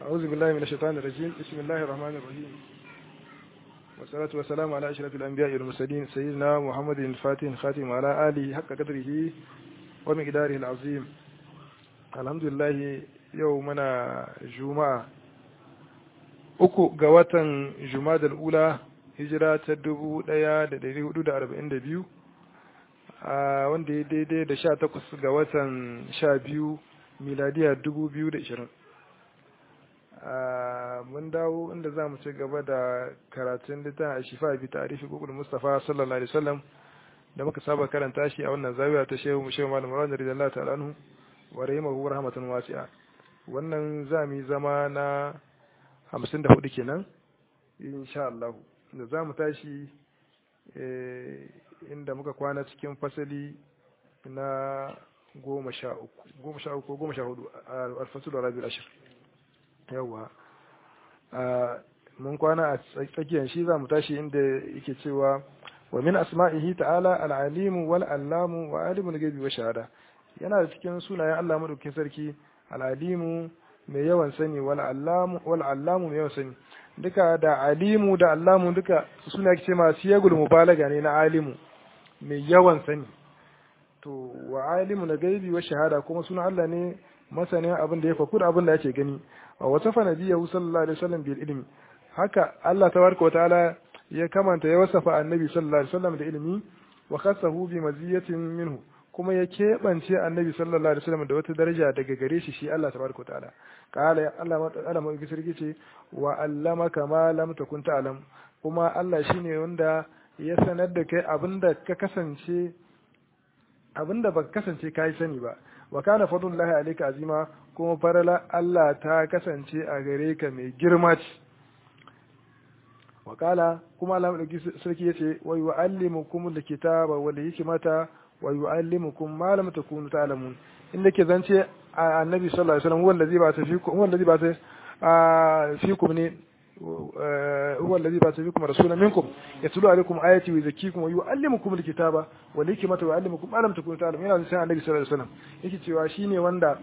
أعوذ بالله من الشيطان الرجيم بسم الله الرحمن الرحيم والصلاة والسلام على أشرف الأنبياء والمرسلين سيدنا محمد الفاتح الخاتم وعلى آله حق قدره ومقداره العظيم الحمد لله يومنا جمعة uku ga watan Jumadal Ula hijira ta dubu ɗaya da ɗari hudu da arba'in da biyu wanda ya daidai da sha takwas ga watan sha biyu miladiya dubu biyu da ishirin mun dawo inda za mu ci gaba da karatun littafin a shifa bi tarihi gugul mustafa sallallahu alaihi wasallam da muka saba karanta shi a wannan zawiya ta shehu mu shehu malam rawani radiyallahu ta'ala anhu wa rahimahu rahmatan wasi'a wannan za mu yi zama na hamsin da hudu kenan insha Allah da za mu tashi inda muka kwana cikin fasali na goma sha uku goma sha uku goma sha hudu a alfasu da rabi ashir yawa mun kwana a tsakiyar shi za mu tashi inda yake cewa wa min asma'ihi ta'ala al'alimu wal allamu wa alimul gaibi wa shahada yana da cikin sunayen Allah madaukakin sarki al'alimu mai yawan sani wal allamu wal allamu mai yawan sani duka da alimu da allamu duka suna ce masu yagul mubalaga ne na alimu mai yawan sani to wa alimu na gaibi wa shahada kuma suna Allah ne masanin abin da ya faku da abin da ake gani wa wasafa nabiyyu sallallahu alaihi wasallam bil ilmi haka Allah tabaraka wa ta'ala ya kamanta ya wasafa annabi sallallahu alaihi wasallam da ilmi wa khassahu bi maziyatin minhu kuma ya keɓance annabi sallallahu alaihi wasallam da wata daraja daga gare shi shi Allah tabaraka wa ta'ala qala Allah Allah mai sarki ce wa allamaka ma lam takun ta'lam kuma Allah shine wanda ya sanar da kai abinda ka kasance abinda baka kasance kai sani ba wa kana fadlullahi alayka azima kuma farala Allah ta kasance a gare ka mai girma ce wa kala kuma Allah mai sarki yace wa yu'allimukum alkitaba wal hikmata wa yu'allimukum ma lam takunu ta'lamun inda ke zance annabi sallallahu alaihi wasallam wanda zai ba ta fikum wanda zai ba ta fikum ne هو الذي بعث فيكم رسولا منكم يتلو عليكم آياتي ويزكيكم ويعلمكم الكتاب والحكمة ويعلمكم ما لم تكونوا تعلمون yana sai annabi sallallahu alaihi wasallam yake cewa shine wanda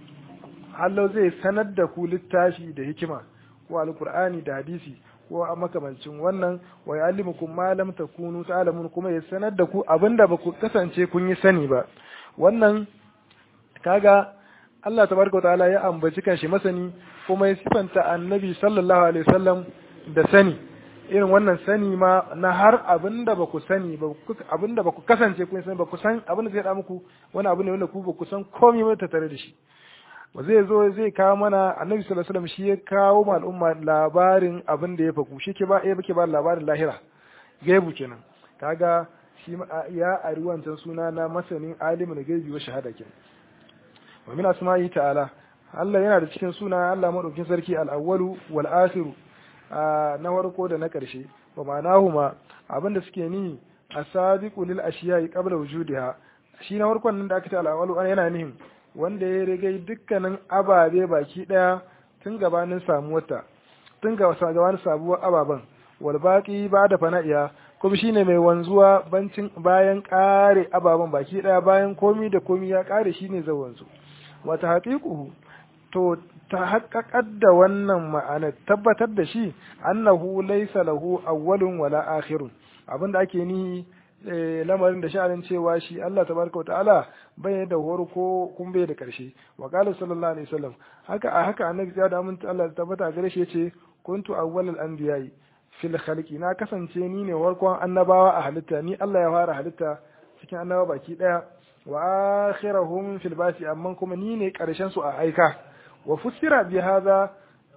Allah zai sanar da ku littafi da hikima ko alqur'ani da hadisi ko a makamancin wannan wa ya'allimukum ma lam takunu ta'lamun kuma ya sanar da ku abinda ba ku kasance kun yi sani ba wannan kaga Allah tabaraka wa ta'ala ya ambaci kanshi masani kuma ya sifanta annabi sallallahu alaihi wasallam da sani irin wannan sani ma na har abinda ba ku sani ba abinda ba ku kasance kun sani ba ku san abinda zai da muku wani abu ne wanda ku ba ku san komai ba tare da shi ba zai zo zai kawo mana annabi sallallahu alaihi wasallam shi ya kawo ma al'umma labarin abin da ya faku shi ke ba ya bake ba labarin lahira gaibu kenan kaga shi ya ari wancan suna na masanin alimul gaibi wa shahada kenan wa min asma'i ta'ala Allah yana da cikin suna Allah madaukin sarki al-awwalu wal akhiru na farko da na karshe wa ma'anahuma abinda suke ni asabiqu lil ashiya'i qabla wujudiha shi na farkon nan da aka ce al-awwalu yana nihin wanda ya rigai dukkanin ababe baki daya tun gabanin samuwarta tun gabanin sabuwar ababen wal baqi ba da fana'iya kuma shine mai wanzuwa bancin bayan kare ababen baki daya bayan komi da komi ya kare shine zai wanzu wata haƙiƙu to ta haƙaƙar da wannan ma'anar tabbatar da shi annahu laysa lahu awwalun wala akhirun abinda ake ni lamarin da sha'anin cewa shi Allah tabaraka ta'ala bai da horko kun bai da karshe wa qala sallallahu alaihi wasallam haka a haka annabi ya da mun Allah tabbata gare shi yace kuntu awwalul anbiya'i fil khalqi na kasance ni ne warkon annabawa a halitta ni Allah ya fara halitta cikin annabawa baki daya wa akhirahum fil basi amma kuma ni ne karshen su a aika wa fusira bi hadha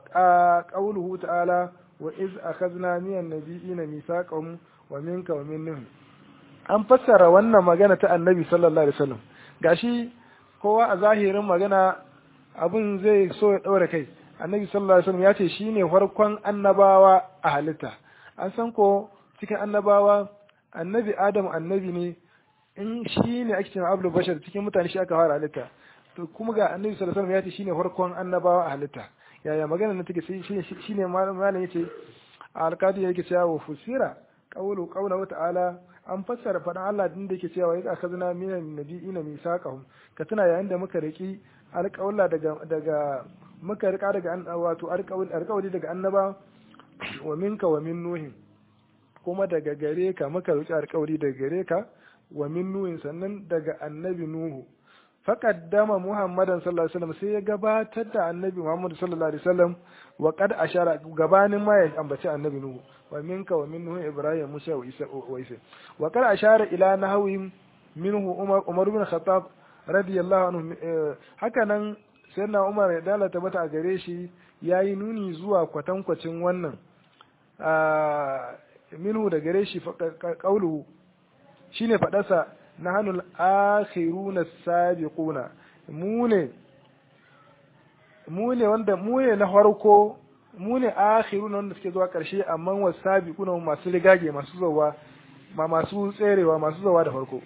qawluhu ta'ala wa iz akhadna minan nabiyina mithaqahum wa minka wa min an fassara wannan magana ta annabi sallallahu alaihi wasallam gashi kowa a zahirin magana abun zai so ya daura kai annabi sallallahu alaihi wasallam ya ce shine farkon annabawa a halitta an san ko cikin annabawa annabi adam annabi ne in shi ne ake cewa abdul bashar cikin mutane shi aka fara halitta to kuma ga annabi sallallahu alaihi wasallam ya ce shine farkon annabawa a halitta yaya magana nan take shi shine malam yace alqadi yake cewa wa fusira qawlu qawlu ta'ala an fassara faɗan Allah din da yake cewa ya akazna minan nabiyina misaqahum ka tuna yayin da muka riki alƙawla daga daga muka rika daga wato alƙawari daga annaba wa minka wa min nuhin kuma daga gare ka muka roki alƙawari daga gare ka wa min nuhin sannan daga annabi nuhu faqaddama muhammadan sallallahu alaihi wasallam sai ya gabatar da annabi muhammad sallallahu alaihi wasallam wa qad ashara gabanin ma ya ambaci annabi nuhu wa minka wa min nuhu ibrahim musa wa isa wa isa wa qad ashara ila nahwi minhu umar umar bin khattab radiyallahu anhu haka nan sayyidina umar ya dalata mata a gare shi yayi nuni zuwa kwatankwacin wannan minhu da gare shi kaulu shine fadarsa nahanul akhiruna sabiquna mu ne mu ne wanda mu ne na farko mu ne akhiruna wanda suke zuwa karshe amma wasabiquna masu rigage masu zawa ma masu tserewa masu zawa da farko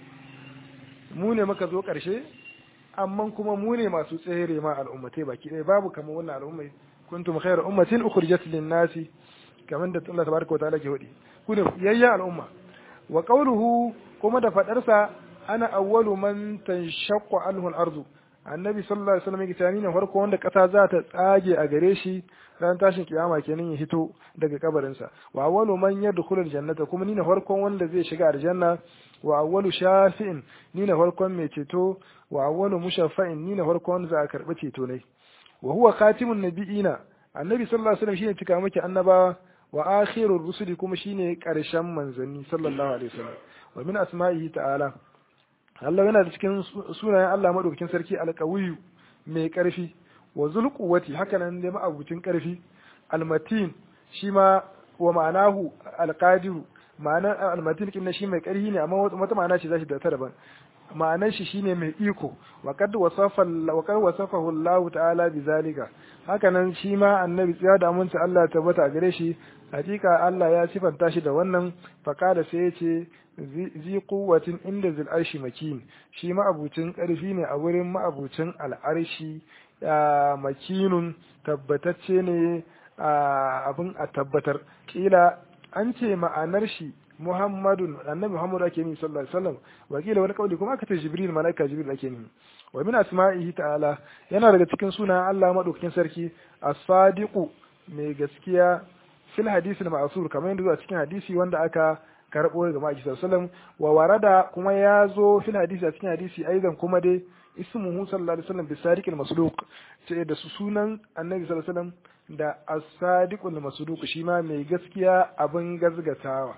mu ne muka zo karshe amma kuma mu ne masu tsere ma al'ummatai baki ɗaya babu kamar wannan al'ummai kuntum khayra ummatin ukhrijat lin-nasi kamar da Allah tabaraka wa ta'ala ke hudi ku ne yayya al'umma wa qawluhu kuma da fadarsa ana awwalu man tanshaqqu anhu al-ardu annabi sallallahu alaihi wasallam yake tani ne farko wanda kasa za ta tsage a gare shi ran tashin kiyama kenan ya hito daga kabarin sa wa awwalu man yadkhulu al-jannata kuma ni ne farkon wanda zai shiga aljanna wa awwalu shafi'in ni ne farkon mai ceto wa awwalu mushaffa'in ni ne farkon wanda za a karbi ceto ne wa huwa khatimun nabiyina annabi sallallahu alaihi wasallam shine cika miki annabawa wa akhirur rusuli kuma shine karshen manzanni sallallahu alaihi wasallam wa min asma'ihi ta'ala Allah yana da cikin sunayen Allah madaukakin sarki alqawiyyu mai karfi wa zulquwati haka nan dai ma'abucin karfi almatin shi ma wa ma'anahu alqadiru ma'anar almatin kin shi mai karfi ne amma wata ma'ana ce zashi da ta daban ma'anar shi shine mai iko wa kad wasafa wa kad wasafahu Allah ta'ala bizalika haka nan shi ma annabi tsaya da aminci Allah tabbata a gare shi hakika Allah ya sifanta shi da wannan faqala sai ya ce zi quwwatin inda zil arshi makin shi ma abucin karfi ne a wurin ma'abucin al'arshi makinun tabbatacce ne abin a tabbatar kila an ce ma'anar shi Muhammadun annabi Muhammad ake ni sallallahu alaihi wasallam wakila wani kauli kuma aka ce Jibril malaika Jibril ake ni wa min asma'ihi ta'ala yana daga cikin sunan Allah madaukakin sarki as-sadiqu mai gaskiya fil hadisi al-ma'sur kamar yadda zuwa cikin hadisi wanda aka karbo daga Maki sallallahu wa warada kuma ya zo fil hadisi a cikin hadisi aidan kuma dai ismuhu sallallahu alaihi wasallam bisadiq al-masduq ce da su sunan annabi sallallahu alaihi wasallam da as-sadiqul masduq shi ma mai gaskiya abin gazgatawa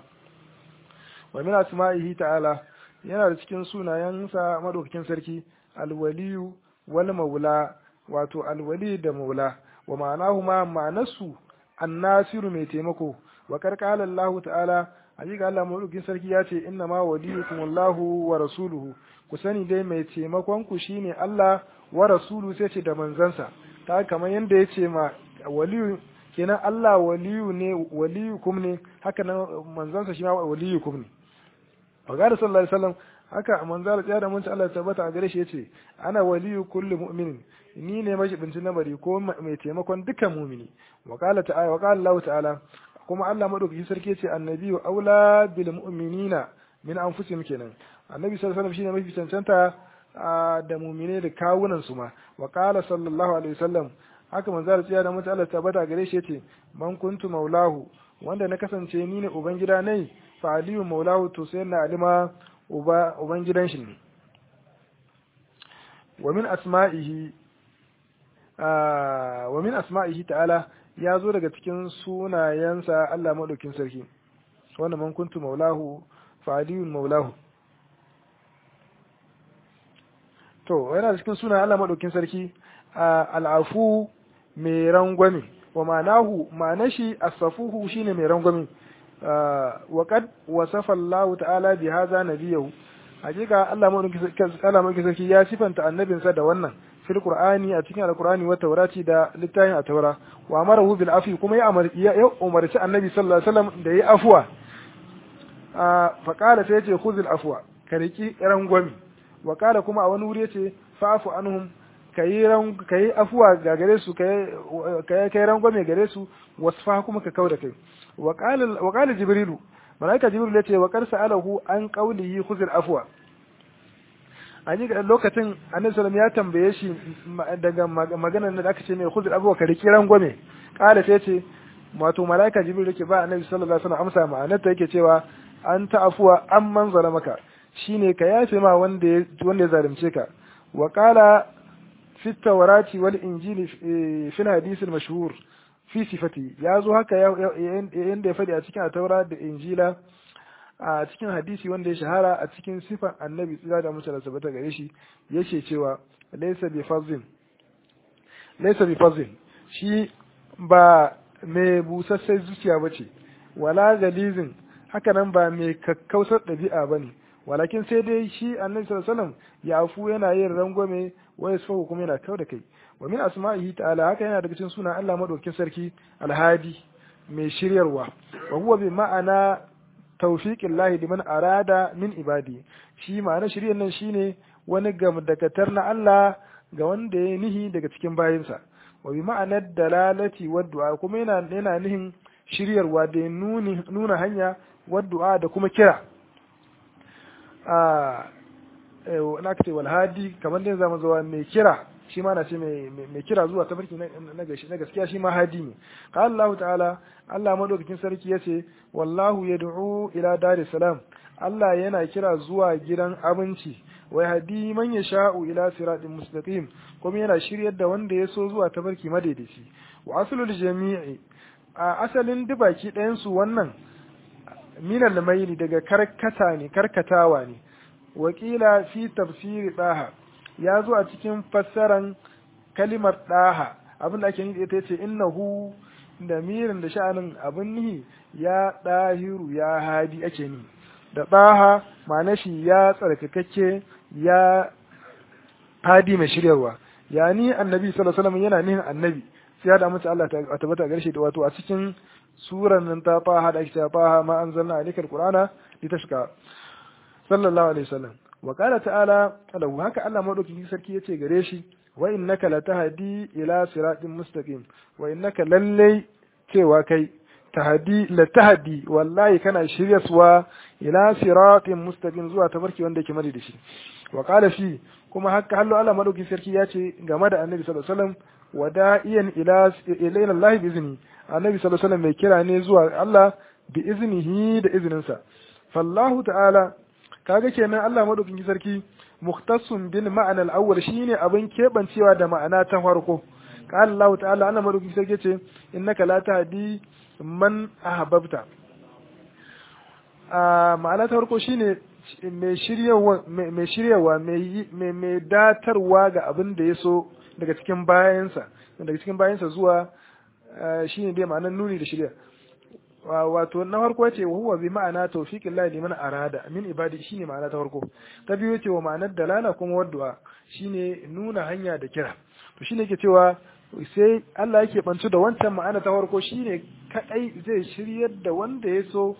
wa min asma'ihi ta'ala yana da cikin sunayensa madaukakin sarki alwaliyu wal maula wato alwali da maula wa ma'anahu ma ma'anasu annasiru mai taimako wa karkala Allah ta'ala hakika Allah madaukakin sarki ya ce inna ma waliyukum Allahu wa rasuluhu ku sani dai mai taimakon ku shine Allah wa rasuluhu sai ce da manzansa ta kamar yanda ya ce ma waliyu kenan Allah waliyu ne waliyukum ne haka nan manzansa shi ma waliyukum ne Fagada sallallahu alaihi wasallam haka manzala tsaya da munci Allah tabbata a gare shi yace ana waliyu kulli mu'minin ni ne majibinci na bari ko mai taimakon dukkan mu'mini wa qala ta'ala wa qala Allah ta'ala kuma Allah madaukaki sarki yace annabiyyu aula bil mu'minina min anfusihim kenan annabi sallallahu alaihi wasallam shine mafi cancanta da mu'mine da kawunan su ma wa qala sallallahu alaihi wasallam haka manzala tsaya da munci Allah tabbata a gare shi yace man kuntu maulahu wanda na kasance ni ne ubangida nai fa aliyu maulahu to sai na alima uba uban gidan shi ne wa min asma'ihi wa min asma'ihi ta'ala ya zo daga cikin sunayensa Allah madaukin sarki wanda man kuntu maulahu fa aliyu maulahu to yana cikin sunayen Allah madaukin sarki al'afu mai rangwame wa ma'anahu ma'anashi as-safuhu shine mai rangwame وقد وصف الله تعالى بهذا نبيه hakika Allah mulki sarki ya sifanta annabinsa da wannan fil qur'ani a cikin alqur'ani wa taurati da littafin a taura wa amarahu bil afi kuma ya ya umarci annabi sallallahu alaihi wasallam da yi afwa fa qala sai yace khuzil afwa ka riki rangwami wa qala kuma a wani wuri yace fa'fu anhum kayi ran kayi afwa ga gare su kai kai rangwame gare su wasfa kuma ka kauda kai وقال وقال جبريل ملائكة جبريل يتي وقال سأله عن قوله خذ العفو an yi lokacin annabi sallam ya tambaye shi daga maganar da aka ce mai khudr abuwa ka riki rangwame kala sai ce wato malaika jibril yake ba annabi sallallahu alaihi wasallam amsa ma'anar ta yake cewa an ta'afuwa amman zalamaka shine ka yafe ma wanda wanda ya zalunce ka wa qala fi tawrati wal injili fi hadith al mashhur fi sifati ya zo haka yanda ya faɗi a cikin taura da injila a cikin hadisi wanda ya shahara a cikin sifan annabi tsira da musu da sabata gare shi yake cewa laysa bi fazin laysa bi fazin shi ba mai busassai zuciya bace wala galizin haka nan ba mai kakkausar ɗabi'a bane walakin sai dai shi annabi sallallahu alaihi wasallam ya afu yana yin rangwame wa yasfahu kuma yana kau da kai wa min asma'ihi ta'ala haka yana daga cikin sunan Allah madaukakin sarki alhadi mai shiryarwa wa huwa bi ma'ana tawfiqin lahi liman arada min ibadi shi ma'ana shiryar nan shine wani gamdakatar na Allah ga wanda ya nihi daga cikin bayinsa wa bi ma'anar dalalati wa du'a kuma yana yana nihin shiryarwa da nuni nuna hanya wa du'a da kuma kira a na ce wal hadi kamar dai zama zuwa mai kira shi ma na ce mai kira zuwa tafarki na gaskiya shi ma hadi ne qala Allah ta'ala Allah madaukakin sarki yace wallahu yad'u ila dar salam Allah yana kira zuwa gidan abinci wai hadi man yasha'u ila siratin mustaqim kuma yana shiryar da wanda ya so zuwa tafarki madaidaici wa aslul jami'i a asalin dubaki ɗayan su wannan minal maili daga karkata ne karkatawa ne wakila fi tafsiri daha ya zo a cikin fassaran kalimar daha abin da ake nufi ita ce innahu da mirin da sha'anin abin nihi ya dahiru ya hadi ake ni da daha ma'ana shi ya tsarkakakke ya hadi mai shiryarwa ya ni annabi sallallahu alaihi wasallam yana nihin annabi sai da mace Allah ta tabbata garshe da wato a cikin suran nan ta faha da ake ta faha ma anzalna alaikal qur'ana litashqa sallallahu alaihi wasallam wa qala ta'ala lahu haka Allah madaukakin sarki yace gare shi wa innaka latahdi ila siratin mustaqim wa innaka lallai cewa kai tahdi latahdi wallahi kana shiryaswa ila siratin mustaqim zuwa tabarki wanda yake mari da shi wa qala fi kuma haka hallo Allah madaukakin sarki yace game da annabi sallallahu alaihi wasallam wada'iyan ila ila Allah bi izni annabi sallallahu alaihi wasallam mai kira ne zuwa Allah bi iznihi da izininsa fallahu ta'ala kaga kenan Allah madaukakin sarki mukhtassun bil ma'ana al-awwal shine abin kebancewa da ma'ana ta farko qala Allah ta'ala Allah madaukakin sarki ce innaka la tahdi man ahbabta a ma'ana ta farko shine mai shiryawa mai shiryawa mai mai datarwa ga abin da yaso daga cikin bayansa daga cikin bayansa zuwa shine dai ma'anar nuni da shirya wato na farko ce wa huwa bi ma'ana tawfiqin Allah liman arada min ibadi shine ma'ana ta farko ta biyu ce wa ma'anar dalala kuma waddu'a shine nuna hanya da kira to shine yake cewa sai Allah yake bantu da wancan ma'ana ta farko shine kadai zai shiryar da wanda ya so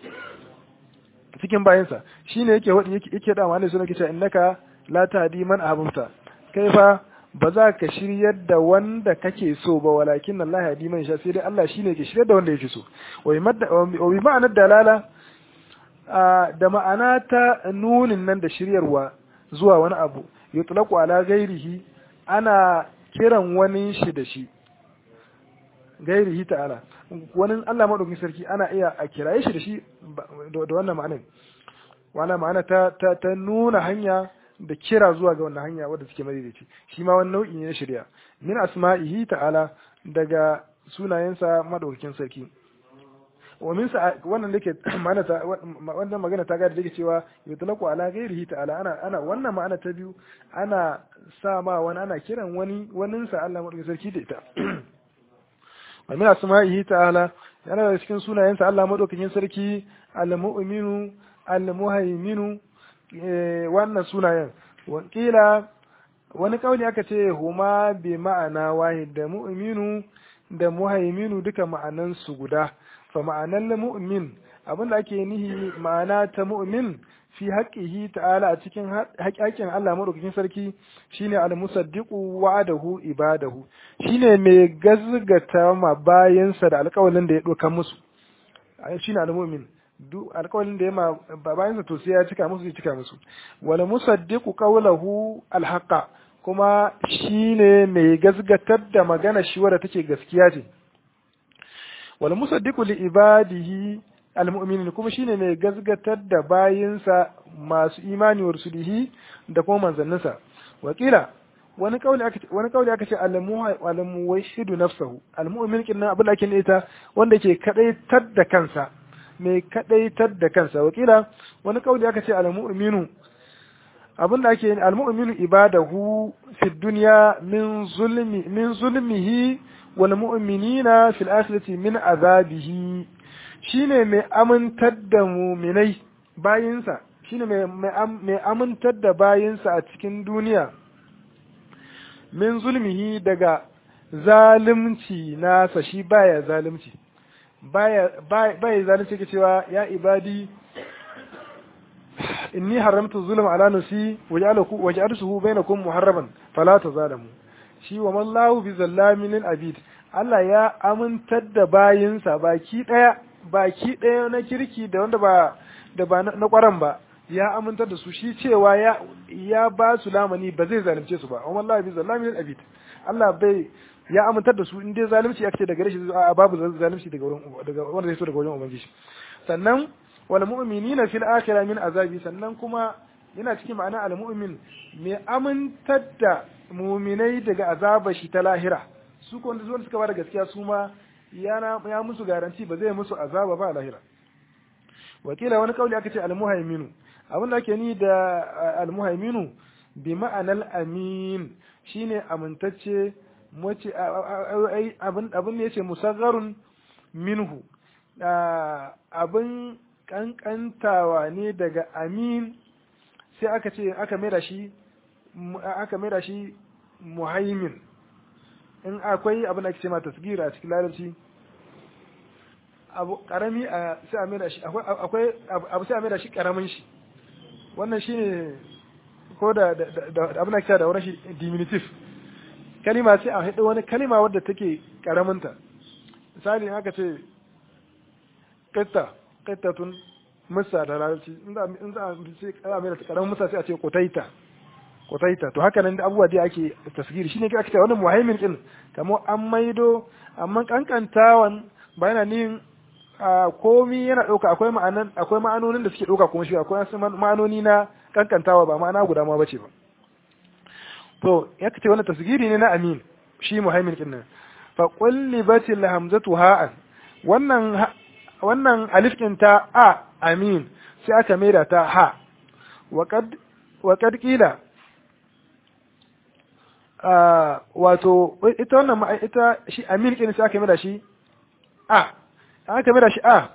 cikin bayansa shine yake wadi yake yake da ma'ana sunan kice innaka la tahdi man ahbabta kai fa ba za ka shiryar da wanda kake so ba walakin Allah ya diman sha sai dai Allah shine ke shiryar da wanda yake so wa bi ma'anar dalala da ma'ana ta nunin nan da shiryarwa zuwa wani abu yutlaqu ala ghairihi ana kiran wani shi da shi gairihi ta'ala wani Allah madaukakin sarki ana iya a kiraye shi da shi da wannan ma'anar wannan ma'ana ta ta nuna hanya da kira zuwa ga wannan hanya wadda suke madaidaici shi ma wani nau'i ne na shari'a min asma'ihi ta'ala daga sunayensa madaukakin sarki wa min sa wannan dake ma'ana ta wannan magana ta ga da dake cewa yutlaqu ala ghairihi ta'ala ana ana wannan ma'ana ta biyu ana sa ma wani ana kiran wani wanin sa Allah madaukakin sarki da ita wa min asma'ihi ta'ala yana da cikin sunayensa Allah madaukakin sarki al-mu'minu al-muhaiminu wannan sunayen wakila wani kauli aka ce huma bi ma'ana wahid da mu'minu da muhaiminu duka ma'anan su guda fa ma'anan mu'min abinda ake nihi ma'ana ta mu'min fi haqqihi ta'ala a cikin haƙƙin Allah madaukakin sarki shine al-musaddiqu wa'adahu ibadahu shine mai gazgata ma bayansa da alƙawalin da ya doka musu shine al-mu'min duk alƙawarin da ya ma bayansa to sai ya cika musu ya cika musu wal musaddiqu qawluhu alhaqa kuma shine mai gasgatar da magana shi wadda take gaskiya ce wal musaddiqu li ibadihi almu'minin kuma shine mai gasgatar da bayinsa masu imani wa rusulihi da kuma manzanninsa wakila wani kauli aka wani kauli aka ce al-muwahhidu nafsahu al-mu'min kin abin da ake ita wanda ke kadaitar da kansa mai kadaitar da kansa wakila wani kauli aka ce al-mu'minu abin da ake al-mu'minu ibadahu fi dunya min zulmi min zulmihi wal mu'minina fil akhirati min azabihi shine mai amintar da muminai bayinsa shine mai amintar da bayinsa a cikin duniya min zulmihi daga zalimci nasa shi baya zalimci baya baya zalunci ke cewa ya ibadi inni haramtu zulma ala nafsi waj'alaku waj'altuhu bainakum muharraman fala tazalamu shi wa mallahu bi zallamin lil abid Allah ya amintar da bayinsa baki daya baki daya na kirki da wanda ba da ba na kwaran ba ya amintar da su shi cewa ya ya ba su lamani ba zai zalunce su ba wa mallahu bi zallamin lil abid Allah bai ya amintar da su in dai zalunci aka ce daga gare shi a babu zalunci daga wurin daga wanda zai so daga wurin ubangiji sannan wal mu'minina fil akhirah min azabi sannan kuma yana cikin ma'ana al mu'min mai amintar da mu'minai daga azaba shi ta lahira su ko wanda zuwa suka bada gaskiya su ma yana ya musu garanti ba zai musu azaba ba a lahira wakila wani kauli aka ce al muhaiminu abin da ake ni da al muhaiminu bi ma'anal amin shine amintacce mace abin ne yace musagharun minhu abin kankantawa ne daga amin sai aka ce aka maida shi aka maida shi muhaimin in akwai abin da ake ce ma tasgira a cikin larabci abu karami a sai a maida shi akwai abu sai a maida shi karamin shi wannan shine ko da abin da ake da wurin shi diminutive kalima sai a haɗu wani kalima wadda take karaminta misali in aka ce ƙitta ƙittatun musa da larabci in za a ce kara mai da karamin musa sai a ce kotaita kotaita to haka nan da abubuwa dai ake tasgiri shine ake ce wani muhaimin din kamar an maido amma kankantawan ba yana nin komi yana ɗauka akwai ma'anan akwai ma'anonin da suke ɗauka kuma shi akwai ma'anoni na kankantawa ba ma'ana guda ma bace ba to ya ce wannan tasgiri ne na amin shi muhaimin din nan fa qullibatil hamzatu ha'an wannan wannan alif din ta a amin sai aka maida ta ha wa qad wa qad qila wato ita wannan ita shi amin din sai aka maida shi a aka maida shi a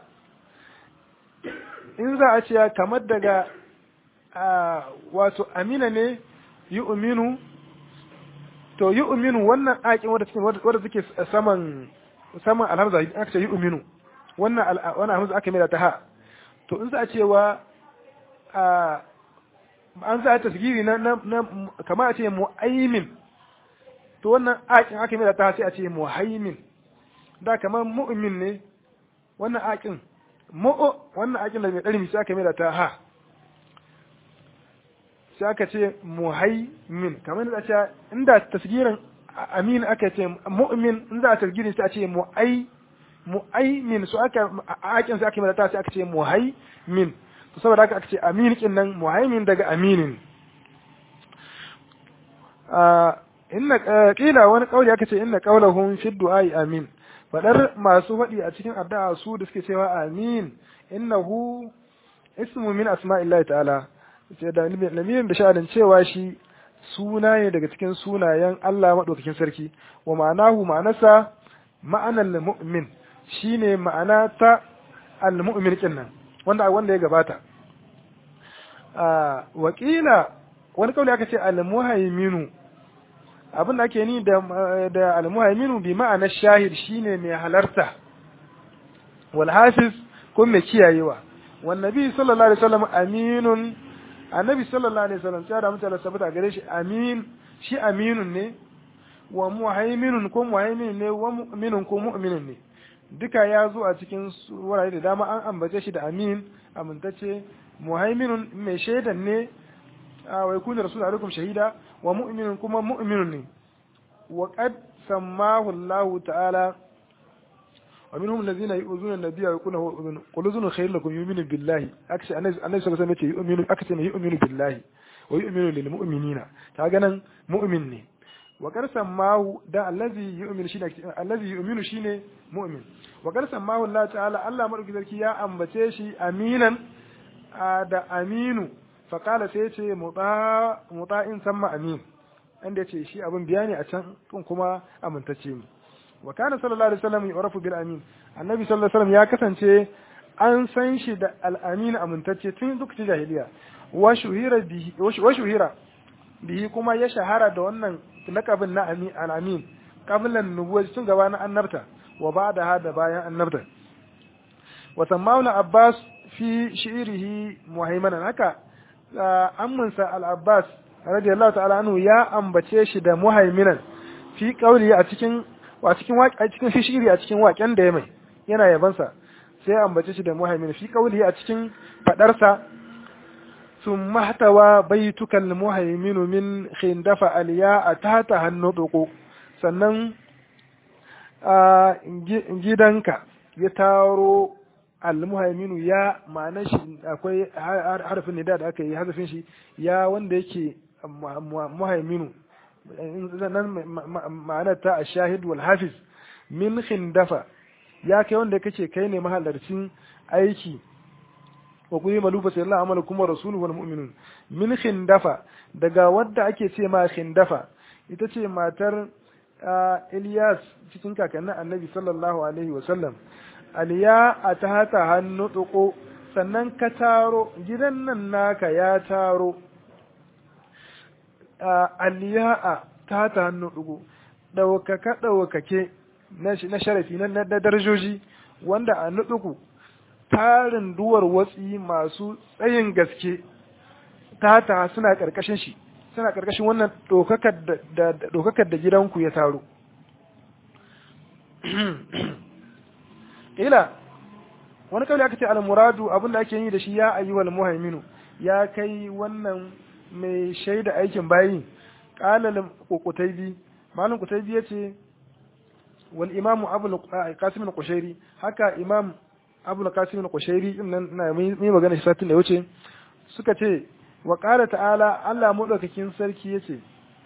in za a ce kamar daga wato amina ne yu'minu to yu'minu wannan aƙin wadda take wadda take saman saman alhamza aka ce yu'minu wannan wannan alhamza aka mai ta ha to in za a cewa an za a tasgiri na na kamar a ce mu'aymin to wannan aƙin aka mai ta ha sai a ce muhaimin da kamar mu'min ne wannan aƙin mu'o wannan aƙin da mai ɗarmi sai aka mai ta ha sai aka ce muhaimin kamar da ce inda tasgirin amin aka ce mu'min in za a tasgirin sai a ce mu'ai mu'aimin su aka akin sai aka yi ta sai aka ce muhaimin to saboda haka aka ce amin kin nan muhaimin daga aminin inna kila wani kauli aka ce inna qaulahum fi du'ai amin fadar masu faɗi a cikin addu'a su da suke cewa amin innahu ismu min asma'illahi ta'ala sai da lamirin da sha'anin cewa shi suna ne daga cikin sunayen Allah maɗaukakin sarki wa ma'anahu ma'anasa ma'anar mu'min shine ma'ana ta al-mu'min kin nan wanda wanda ya gabata wakila wani kauli aka ce al-muhaiminu abin da ake ni da da al-muhaiminu bi ma'anar shahid shine mai halarta wal hafiz ko mai kiyayewa wan nabi sallallahu alaihi wasallam aminun annabi sallallahu alaihi wasallam sai da mutane sabata gare shi amin shi aminun ne wa muhaiminun ko muhaiminun ne wa mu'minun ko mu'minun ne duka ya zo a cikin wurare da dama an ambace shi da amin amintacce muhaiminun mai shaidan ne wa yakunu rasul alaikum shahida wa mu'minun kuma mu'minun ne wa qad sammahu Allah ta'ala wa minhum alladhina yu'zuna an-nabiyya wa yaquluna huwa udhun qul udhunu khayrun lakum yu'minu billahi akace annabi sallallahu alaihi wasallam yace yu'minu akace yu'minu billahi wa yu'minu lil mu'minina kaga nan mu'min ne wa qad sammahu da allazi yu'minu shine allazi yu'minu shine mu'min wa qad sammahu Allah ta'ala Allah madauki sarki ya ambace shi aminan da aminu faƙala sai ce mutsa'in samma amin inda ya ce shi abin biya ne a can kuma amintacce ne wa kana sallallahu alaihi wasallam yu'rafu bil amin annabi sallallahu alaihi wasallam ya kasance an san shi da al amin amintacce tun lokacin jahiliya wa shuhira bihi wa shuhira bihi kuma ya shahara da wannan lakabin na amin al amin qablan nubuwwa tun gaba na annabta wa ba'da hada bayan annabta wa sammauna abbas fi shi'irihi muhaimanan haka amminsa al-abbas radiyallahu ta'ala anhu ya ambace shi da muhaiminan fi qauli a cikin a cikin a cikin fi shi'iri a cikin waƙen da ya mai yana yabansa sai ambace shi da muhaimin fi qauli a cikin fadarsa ثم احتوى بيتك المهيمن من خندف الياء تحت النطق sannan gidanka ya taro almuhaiminu ya ma'anar shi akwai harafin nida da aka yi hazafin shi ya wanda yake muhaiminu nan ma'anar ta a shahid wal hafiz min khindafa ya kai wanda kace kai ne mahalarcin aiki wa kuma malufa sai Allah amala kuma rasulu wal mu'minun min khindafa daga wadda ake ce ma khindafa ita ce matar Ilyas cikin kakannin Annabi sallallahu alaihi wa sallam aliya a ta hata hannu ɗuko sannan ka taro gidan nan naka ya taro aliya a ta hata hannu ɗuko ɗaukaka ɗaukake na sharafi na darajoji wanda a nuɗuku tarin duwar watsi masu tsayin gaske ta hata suna ƙarƙashin shi suna ƙarƙashin wannan ɗaukakar da gidanku ya taro ila wani kawai aka ce al-muradu abin da ake yi da shi ya ayyuhal muhaiminu ya kai wannan mai shaida aikin bayi qala al-qutaybi malam qutaybi yace wal imam abu al-qasim al-qushairi haka imam abu al-qasim al-qushairi din nan na mai magana shi satin da wuce suka ce wa qala ta'ala Allah madaukakin sarki yace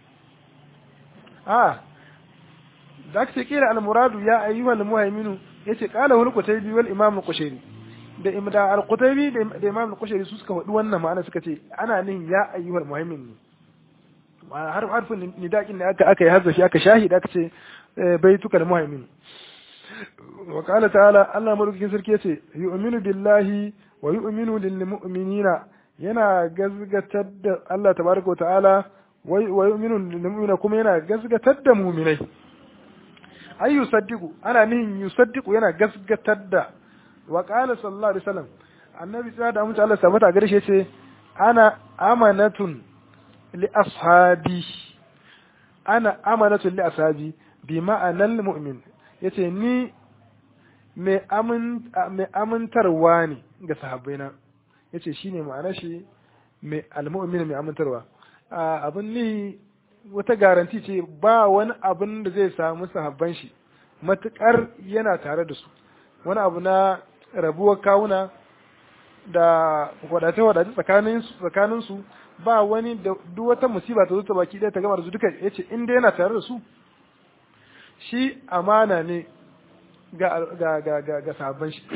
a da aka ce kira al-muradu ya ayyuhal muhaiminu yace qala wal qutaybi wal imam al-qushairi da imda al-qutaybi da imam al-qushairi su suka faɗi wannan ma'ana suka ce ana nihin ya ayyuhal muhaimin ne har harfin nidaqin da aka aka yi hazzafi aka shahida aka ce baituka muhaimin wa qala ta'ala Allah madaukakin sarki yace yu'minu billahi wa yu'minu lil mu'minina yana gazgatar da Allah tabaraka wa ta'ala wa yu'minu lil mu'minina kuma yana gazgatar da mu'minai ay yusaddiqu ana nihin yusaddiqu yana gasgatar da wa qala sallallahu alaihi wasallam annabi tsaya da mutum Allah sabata gare shi yace ana amanatun li ashabi ana amanatun li ashabi bi ma'anal mu'min yace ni mai amin mai amintarwa ne ga sahabbaina yace shine ma'anar shi mai almu'min mai amintarwa abin ni wata garanti ce ba wani abin da zai samu sahabban shi matukar yana tare da su wani abu na rabuwar kawuna da wadace-wadace tsakanin su ba wani da duk wata musiba ta zo ta baki ɗaya ta gama da su duka ya ce inda yana tare da su shi amana ne ga ga ga ga ga sahabban shi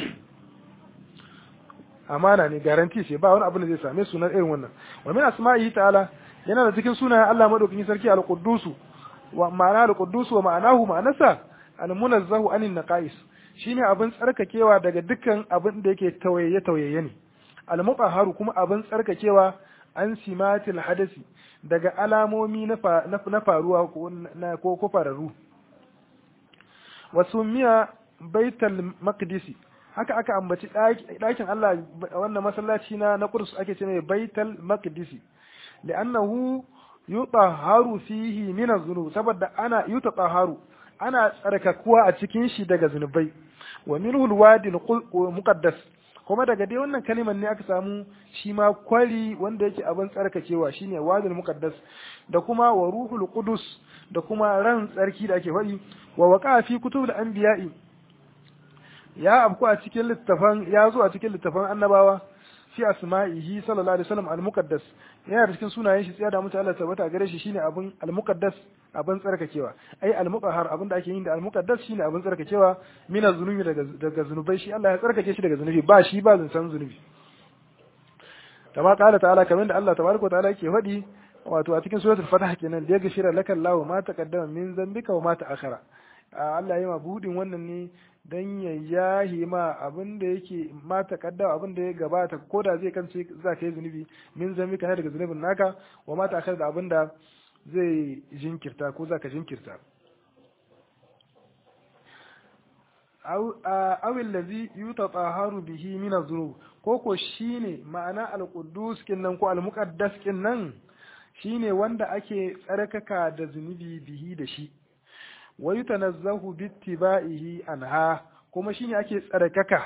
amana ne garanti ce ba wani abu da zai same su na irin wannan wa min asma'ihi ta'ala yana da cikin sunayen Allah madaukakin sarki al-Quddus wa ma'ana al-Quddus wa ma'anahu ma'anasa al-munazzahu anin naqais shine abin tsarkakewa daga dukkan abin da yake tawaye tawaye ne al-mutahharu kuma abin tsarkakewa an simatil hadasi daga alamomi na na faruwa ko ko fararu wa sumiya baital maqdisi haka aka ambaci ɗakin Allah wannan masallaci na na Qudus ake ce mai baital maqdisi li'annahu yutahharu fihi min az-zunub saboda ana yutahharu ana tsarkakuwa a cikin shi daga zunubai wa minhu alwadi muqaddas kuma daga dai wannan kalimar ne aka samu shi ma kwari wanda yake abin tsarkakewa shine wadil muqaddas da kuma wa ruhul qudus da kuma ran tsarki da ake faɗi wa waqa fi kutubul anbiya'i ya abku a cikin littafan ya zo a cikin littafan annabawa fi asma'ihi sallallahu alaihi wasallam al-muqaddas yana da cikin sunayen shi tsaya da mutu Allah tabbata gare shi shine abin al-muqaddas abin tsarkakewa ai al-muqahhar abin da ake yin da al-muqaddas shine abin tsarkakewa min az-zunubi daga daga zunubai shi Allah ya tsarkake shi daga zunubi ba shi ba zancan zunubi kama kala ta'ala kamar da Allah tabaraka ta'ala yake faɗi wato a cikin suratul fatah kenan da ya gashira lakal lahu ma taqaddama min zambika wa ma ta'akhara Allah ya ma budin wannan ne dan ya yahi ma abin da yake ma taqaddama abin da ya gabata ko da zai kance za ka yi zunubi min zambika ne daga zunubin naka wa ma ta'akhara da abin da zai jinkirta ko za ka jinkirta awil lazi yutataharu bihi min az-zunub ko ko shine ma'ana al-quddus kinnan ko al-muqaddas kinnan shine wanda ake tsarkaka da zunubi bihi da shi wa yutanazzahu bittiba'ihi anha kuma shine ake tsarkaka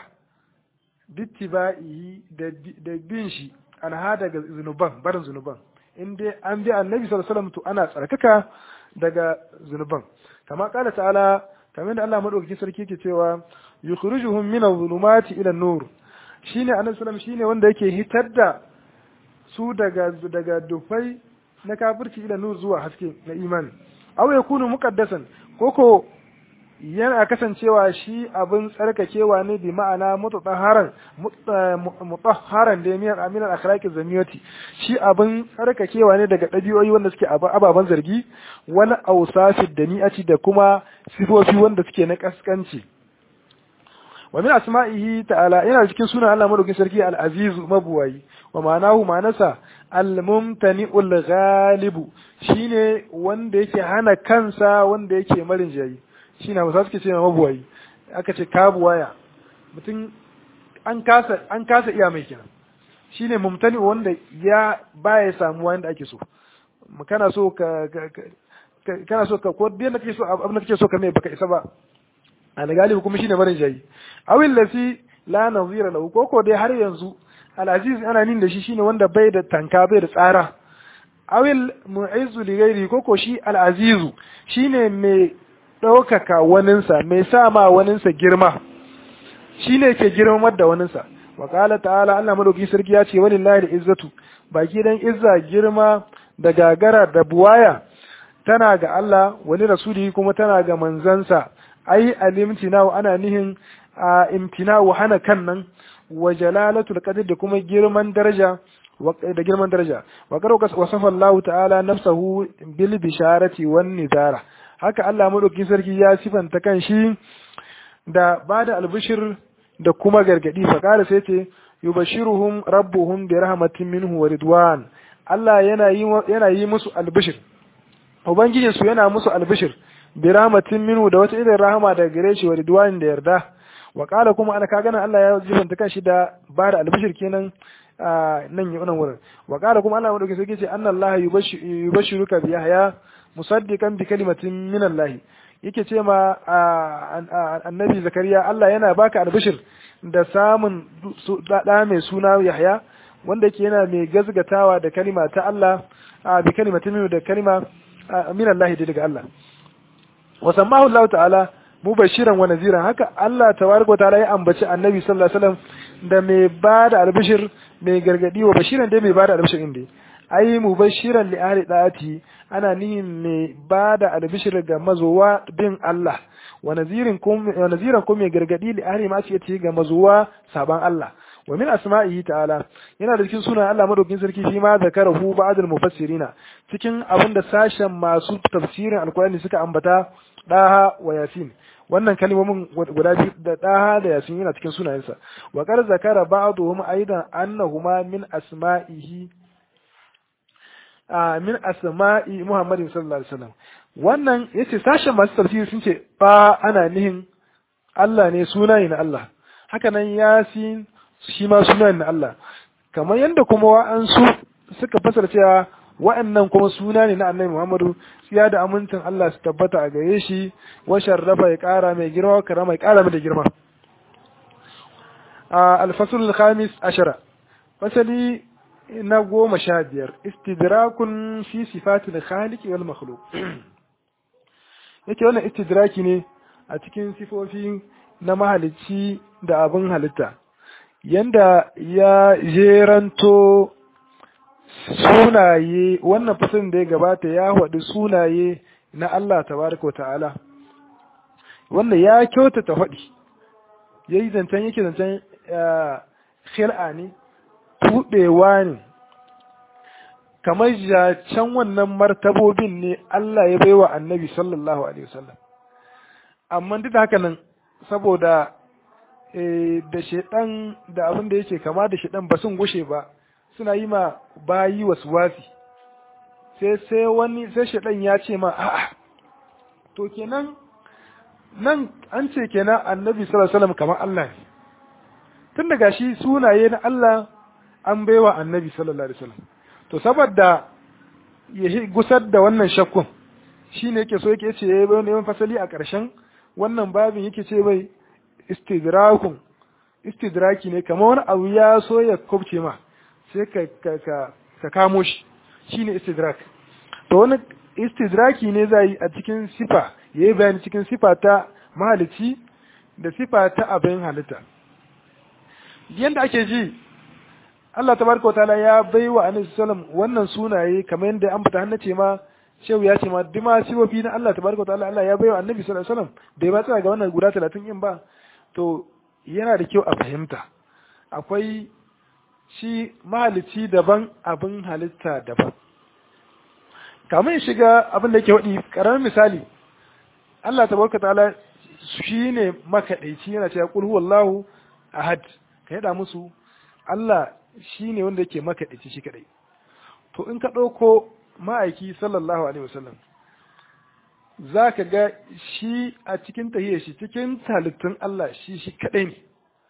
bittiba'ihi da bin shi anha daga zunuban barin zunuban in dai an bi annabi sallallahu alaihi wasallam to ana tsarkaka daga zunuban kama kala ta'ala kamar da Allah madaukakin sarki yake cewa yukhrijuhum min adh-dhulumati ila an-nur shine annabi sallallahu shine wanda yake hitar da su daga daga dufai na kafirci ila nur zuwa haske na imani aw yakunu muqaddasan koko yana kasancewa shi abin tsarkakewa ne bi ma'ana mutahharan mutahharan da miyar aminan akhlaqi zamiyati shi abin tsarkakewa ne daga ɗabi'o'i wanda suke ababen zargi wani ausafi da ni'ati da kuma sifofi wanda suke na kaskanci wa min asma'ihi ta'ala yana cikin sunan Allah madaukakin sarki al-aziz mabuwayi wa ma'anahu ma'anasa al-mumtani'ul ghalibu shine wanda yake hana kansa wanda yake marin jayi shine musa suke ce mabuwayi aka ce kabuwaya mutum an kasa an kasa iya mai kenan shine mumtani wanda ya baya samuwa yanda ake so kana so ka kana so ka ko biyan da kake so abin da kake so ka mai baka isa ba al-galibu kuma shine marin jayi awil lasi la nazira lahu ko ko dai har yanzu al-aziz ana nin da shi shine wanda bai da tanka bai da tsara awil mu'izzu li ghairi ko ko shi al-azizu shine mai ɗaukaka waninsa mai sa ma waninsa girma shine ke girmamar da waninsa wa qala ta'ala Allah madauki sarki ya ce walillahi da izzatu baki dan izza girma da gagara da buwaya tana ga Allah wani rasuli kuma tana ga manzansa ai alimtina ana nihin a imtina'u hana kan nan wa jalalatul qadr da kuma girman daraja da girman daraja wa karo wasafa Allah ta'ala nafsahu bil bisharati wan nizara haka Allah madauki sarki ya sifanta kan shi da bada albishir da kuma gargadi fa kara sai ce yubashiruhum rabbuhum bi rahmatin minhu wa ridwan Allah yana yi yana yi musu albishir ubangijinsu yana musu albishir bi rahmatin minhu da wata irin rahama daga gare shi wa ridwan da yarda wa kala kuma ana ka gana Allah ya jibanta kanshi da ba da albishir kenan nan yi wannan wurin wa kala kuma Allah madauki sai ce anna Allah yubashiruka bi yahya musaddiqan bi kalimatin min Allah yake ce ma annabi zakariya Allah yana baka albishir da samun da mai suna yahya wanda yake yana mai gazgatawa da kalima ta Allah bi kalimatin min da kalima min Allah daga Allah wa sammahu Allah ta'ala mubashiran wa naziran haka Allah tabaraka wa ta'ala ya ambaci annabi sallallahu alaihi wasallam da mai bada albishir mai gargadi wa bashiran dai mai bada albishir inda ai mubashiran li ahli da'ati ana nihin mai bada albishir ga mazowa bin Allah wa nazirin kum wa naziran kum mai gargadi li ahli ma ce ga mazowa saban Allah wa min asma'ihi ta'ala yana da cikin sunan Allah madaukin sarki shi ma zakarahu ba'd al-mufassirina cikin abinda sashen masu tafsirin alkurani suka ambata daha wa yasin wannan kalmomin guda biyu da daha da yasin yana cikin sunayensa wa qad zakara ba'dhum aidan annahuma min asma'ihi min asma'i Muhammadin sallallahu alaihi wasallam wannan yace sashen masu tafsiri sun ce ba ana nihin Allah ne sunaye na Allah haka nan yasin shi ma sunayen na Allah kamar yadda kuma wa'ansu suka fasara cewa wa'annan kuma suna ne na annabi Muhammadu tsiya da amincin Allah su tabbata a gare shi wa sharrafa ya kara mai girma wa karama ya kara mai da girma al-fasl al-khamis ashara fasali na goma sha biyar istidrakun fi sifatil khaliq wal makhluq yake wannan istidraki ne a cikin sifofi na mahalicci da abin halitta yanda ya jeranto sunaye wannan fasalin da ya gabata ya haɗu sunaye na Allah tabaraka ta'ala wanda ya kyautata faɗi ya yi zancen yake zancen khil'a ne tuɓewa ne kamar can wannan martabobin ne Allah ya baiwa annabi sallallahu alaihi wasallam amma duk da haka nan saboda da shaidan da abin da yake kama da shaidan ba sun gushe ba suna yi ma bayi wasu wasi sai sai wani sai shaidan ya ce ma a'a to kenan nan an ce kenan annabi sallallahu alaihi wasallam kamar Allah ne tun daga shi sunaye na Allah an baiwa annabi sallallahu alaihi wasallam to saboda ya gusar da wannan shakkun shine yake so yake ce yayin fasali a ƙarshen wannan babin yake ce bai istidrakun istidraki ne kamar wani abu ya so ya kubce ma sai ka ka ka kamo shi shine istidrak to wani istidraki ne zai a cikin sifa yayi bayani cikin sifa ta mahalici da sifa ta abin halitta yanda ake ji Allah tabaraka wataala ya bai wa annabi sallam wannan sunaye kamar yadda an fita hannace ma shehu ya ce ma dima sifofi na Allah tabaraka wataala Allah ya bai wa annabi sallallahu alaihi wasallam bai ba tsaya ga wannan guda 30 in ba to yana da kyau a fahimta akwai shi mahalici daban abin halitta daban kamar ya shiga abin da yake waɗi ƙaramin misali Allah tabaraka ta'ala shi ne makaɗaici yana cewa qul huwallahu ahad ka yada musu Allah shi ne wanda yake makaɗaici shi kaɗai to in ka ɗauko ma'aiki sallallahu alaihi wasallam za ka ga shi a cikin tahiyar shi cikin halittun Allah shi shi kaɗai ne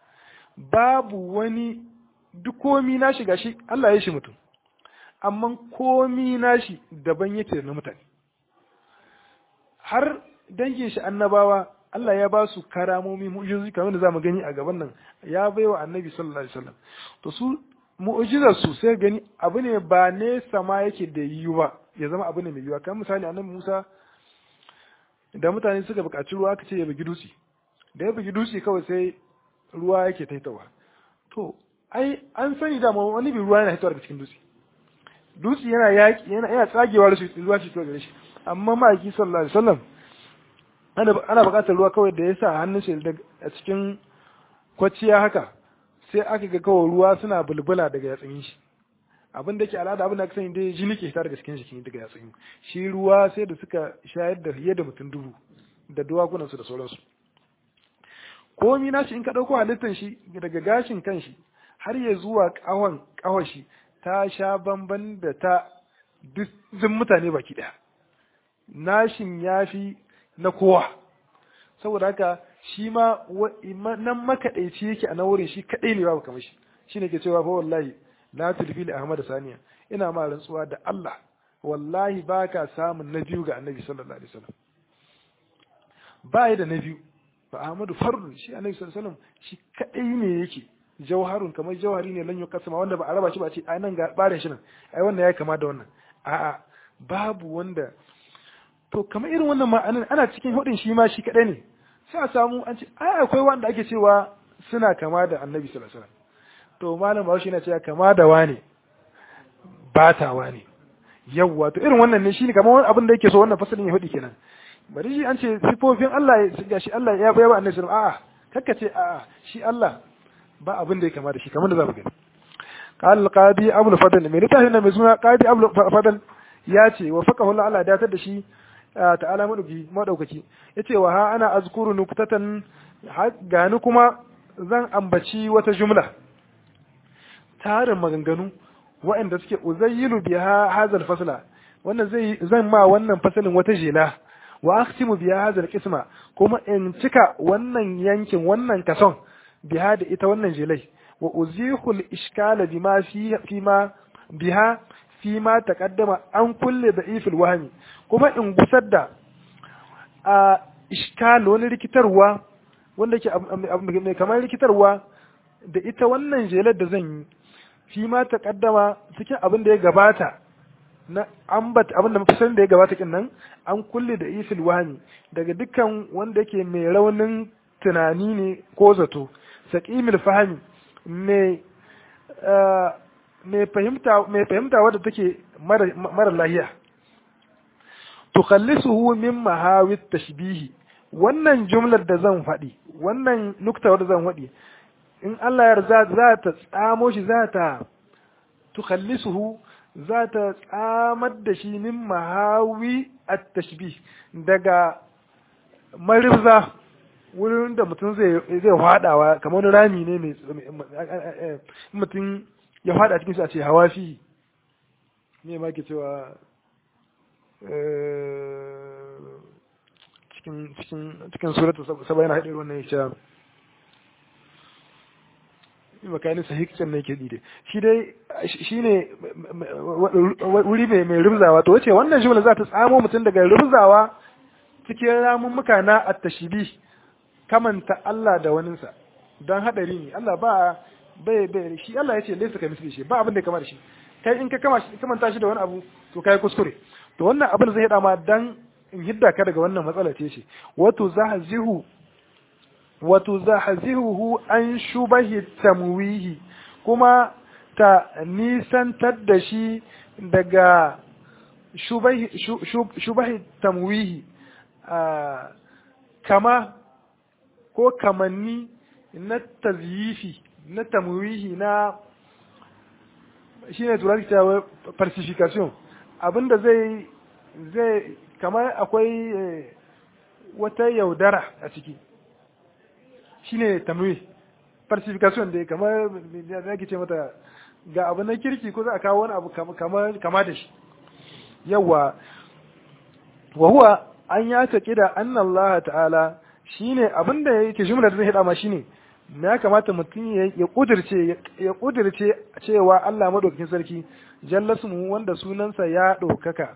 babu wani duk komi na shiga shi Allah ya shi mutum amma komi na shi daban yake na mutane har dangin shi annabawa Allah ya ba su karamomi mu'jizozi kamar da zamu gani a gaban nan ya baiwa annabi sallallahu alaihi wasallam to su mu'jizar su sai gani abu ne ba ne sama yake da yiwuwa ya zama abu ne mai yiwuwa kamar misali annabi Musa da mutane suka buƙaci ruwa aka ce ya bugi dutse da ya bugi dutse kawai sai ruwa yake taitawa to ai an sani da wani bi ruwa yana hitowa daga cikin dutse dutse yana yaki yana yana tsagewa da ruwa shi gare shi amma ma'aiki sallallahu alaihi wasallam ana ana buƙatar ruwa kawai da ya sa hannun shi a cikin kwaciya haka sai aka ga kawai ruwa suna bulbula daga yatsun shi abin da ke al'ada abin da aka sani dai jini ke fita daga cikin jikin daga yatsun shi ruwa sai da suka shayar da fiye da mutum dubu da duwakunan su da sauransu komi nashi in ka ɗauko halittar shi daga gashin kanshi har ya zuwa ƙahon ƙahon shi ta sha bamban da ta duk mutane baki ɗaya nashin ya fi na kowa saboda haka shi ma nan makaɗaici yake a na wurin shi kaɗai ne babu kamar shi shi ne ke cewa fa wallahi la tulfi li ahmad saniya ina ma rantsuwa da Allah wallahi baka samun na biyu ga annabi sallallahu alaihi wasallam ba da na biyu fa ahmadu fardun shi annabi sallallahu alaihi wasallam shi kadai ne yake jauharun kamar jauhari ne lan yukasama wanda ba a raba shi ba ce ai nan ga barin shi nan ai wannan ya kama da wannan a'a babu wanda to kamar irin wannan ma'anan ana cikin hudin shi ma shi kadai ne sai a samu an ce ai akwai wanda ake cewa suna kama da annabi sallallahu alaihi wasallam to malam Bahaushe yana cewa kama da wane bata wane yawwa to irin wannan ne shine kamar wani abin da yake so wannan fasalin ya hudi kenan bari shi an ce sifofin Allah ya shi Allah ya bayar annabi sallallahu alaihi wasallam a'a kakka ce a'a shi Allah ba abin da ya kama da shi kamar da zamu gani قال القاضي ابو الفضل mai littafin nan mai suna qadi abu fadl ya ce wa faqahu Allah Allah datar da shi ta'ala madauki madaukaki yace wa ha ana azkuru nuktatan gani kuma zan ambaci wata jumla tarin maganganu waɗanda suke uzayyilu biha hazal fasla wannan zai zan ma wannan fasalin wata jela wa akhtimu biha hazal qisma kuma in cika wannan yankin wannan kason biha da ita wannan jelai wa uzihu al-ishkala bima fi fima biha fi ma taqaddama an kulle da ifil wahmi kuma in gusar da a iskal wani rikitarwa wanda ke mai kamar rikitarwa da ita wannan jelar da zan yi fi ma taqaddama cikin abin da ya gabata na ambat abin da mafi da ya gabata kin nan an kulle da ifil wahmi daga dukkan wanda yake mai raunin tunani ne ko zato saqimil fahmi mai mai fahimta mai fahimta wadda take mara lahiya tukhallisuhu min mahawit tashbihi wannan jumlar da zan faɗi wannan nukta wadda zan faɗi in Allah yarda za ta tsamo shi za ta tukhallisuhu za ta tsamar da shi min mahawi at-tashbih daga marizza wurin da mutum zai zai hadawa kamar wani rami ne mai mutum ya fada cikin su a ce hawa fi me ma ke cewa cikin cikin cikin suratu saba yana haɗe wannan ya ce makanin sahikcin ne ke dide shi dai shi ne wuri mai mai rubzawa to wace wannan jumla za ta tsamo mutum daga rubzawa cikin ramummuka na at-tashbih kamanta Allah da waninsa don hadari ne Allah ba bai bai shi Allah ya ce laysa ka misli shi ba abin da kama da shi kai in ka kama shi kamanta shi da wani abu to kai kuskure to wannan abin zai hada ma dan in hidda ka daga wannan matsala ce shi wato zahzihu wato zahzihu an shubahi tamwihi kuma ta nisantar da shi daga shubahi shubahi tamwihi kama ko kamanni na tazyifi na tamwihi na shine turanci cewa falsification abinda zai zai kamar akwai wata yaudara a ciki shine tamwi falsification da kamar da ake ce mata ga abu na kirki ko za a kawo wani abu kama da shi yawa wa huwa an ya taƙi da annan Allah ta'ala shine abinda yake jumla da zai hada ma shine ya kamata mutum ya kudirce ya kudirce cewa Allah madaukakin sarki jallasmu wanda sunansa ya ɗaukaka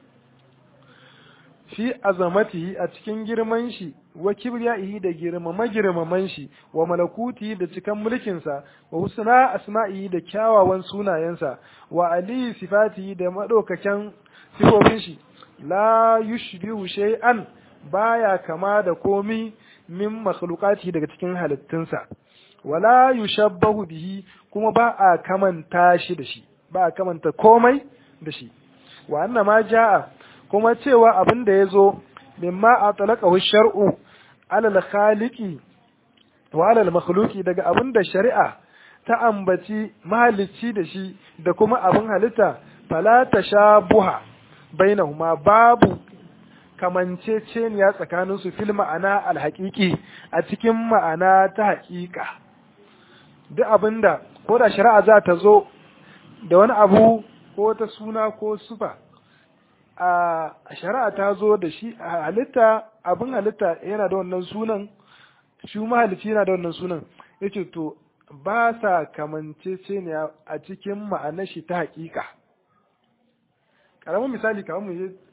fi azamatihi a cikin girman shi wa kibriyaihi da girmama girmaman shi wa malakuti da cikan mulkinsa wa husna asma'ihi da kyawawan sunayensa wa ali sifatihi da madaukakan sifofin shi la yushbihu shay'an baya kama da komi min makhluqati daga cikin halittunsa wala yushabbahu bihi kuma ba a kamanta shi da shi ba a kamanta komai da shi wa anna ma jaa kuma cewa abin da yazo mimma atlaqahu shar'u ala al-khaliqi wa ala al-makhluqi daga abin da shari'a ta ambaci mahalicci da shi da kuma abin halitta fala tashabuha bainahuma babu kamanceceniya tsakanin su fil ma'ana alhaƙiƙi a cikin ma'ana ta haƙiƙa duk abinda ko da shari'a za ta zo da wani abu ko ta suna ko sufa a shari'a ta zo da shi a halitta abin halitta yana da wannan sunan shi mahalicci yana da wannan sunan yace to ba sa kamanceceniya a cikin ma'anar shi ta haƙiƙa ƙaramin misali kamar mu je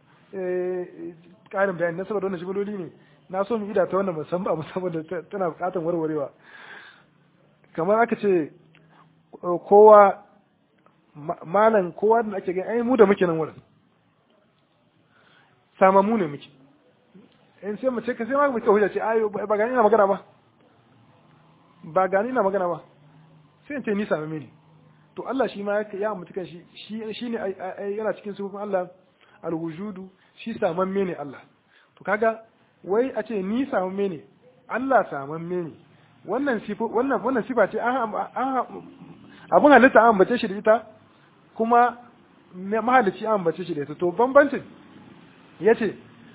ƙarin bayani na saboda wannan shigaloli ne na so mu ida ta wannan musamman abu saboda tana buƙatar warwarewa kamar aka ce kowa malam kowa da ake gani ai mu da muke nan wurin samamu ne muke in sai mu ce ka sai ma muke hujja ce ayo ba gani na magana ba ba gani na magana ba sai in ce ni samame ne to Allah shi ma ya mutu kan shi shi ne yana cikin sufufin Allah alwujudu shi samamme ne Allah to kaga wai a ce ni samamme ne Allah samamme ne wannan sifa wannan wannan sifa ce an abun halitta an ambace shi da ita kuma mahalicci an ambace shi da ita to bambancin yace